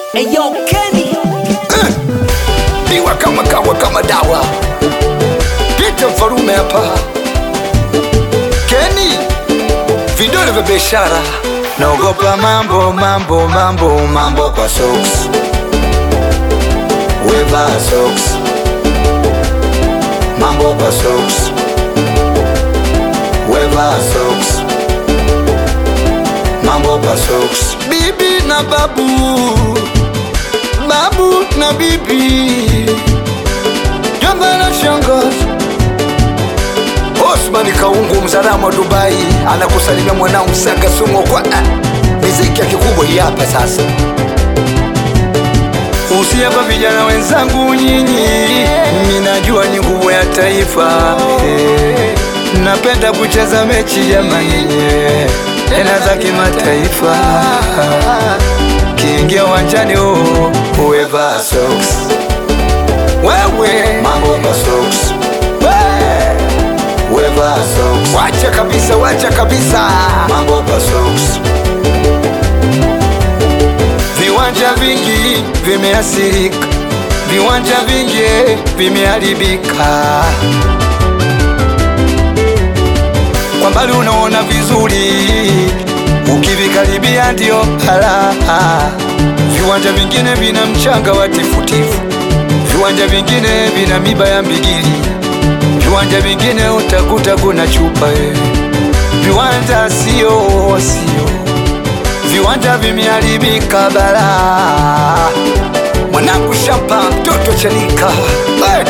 Eyo Kenny Diwa kama kawa kama dawa Pita mfarume hapa Kenny Vidole vya biashara Naogopa mambo mambo mambo mambo kwa socks Weva socks Mambo kwa socks Weva socks Mambo kwa socks Bibi na babu babu na bibi, jomba na shangazi. Osman Kaungu mzalamu wa Dubai anakusalimia mwanao Msanga Sumo kwa ah, miziki ya kikubwa hii hapa sasa. Usiapa vijana wenzangu nyinyi, minajua ni nguvu ya taifa eh, napenda kucheza mechi jamani, eh, tena za kimataifa kiingia uwanjani oh, uweva socks wewe mambo kwa socks weva socks wacha kabisa wacha kabisa mambo kwa socks viwanja vingi vimeathirika viwanja vingi vimeharibika kwa mbali unaona vizuri ukivikaribia ndio hala. Viwanja vingine vina mchanga wa tifutifu, viwanja vingine vina miba ya mbigili, viwanja vingine utakuta kuna chupa eh. Viwanja sio sio, viwanja vimeharibika bala. Mwanangu shamba mtoto chanika hey!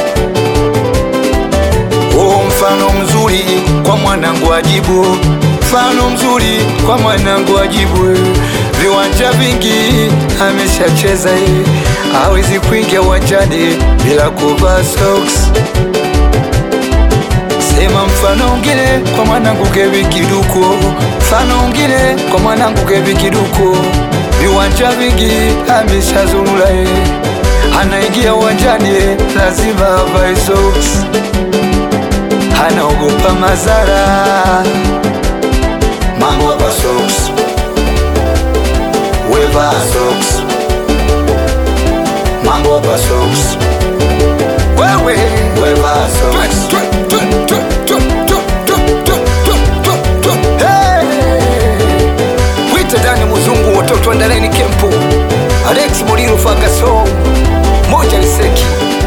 Oh, mfano mzuri kwa mwanangu ajibu, mfano mzuri kwa mwanangu ajibu. Viwanja vingi ameshacheza ye, hawezi kuingia uwanjani bila kuvaa socks. Sema mfano mwingine kwa mwanangu Kevi Kiduko, mfano mwingine kwa mwanangu Kevi Kiduko. Viwanja vingi ameshazurula ye, anaingia uwanjani ye, lazima avae socks anaogopa madhara. Mambo kwa socks, weva socks, mambo kwa socks, wewe weva socks. Hey! Wita Dani Muzungu, watoto andaleni kempu, Alex Muliro Fagaso, moja Liseki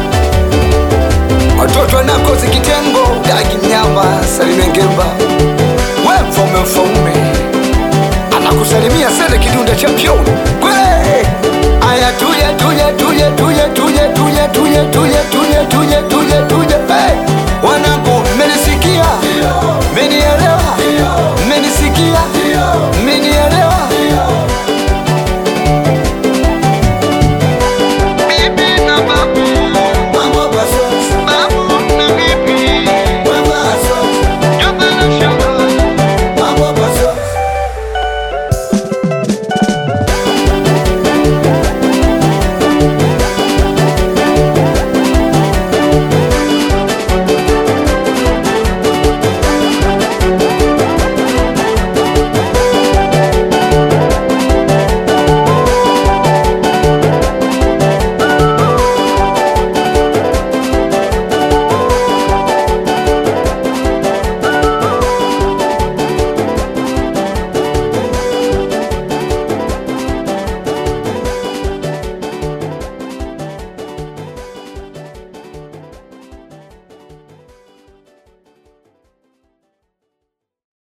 watoto wanakozi kitengo dagi mnyama salime ngemba we mfaume mfaume anakusalimia sele kidunda champion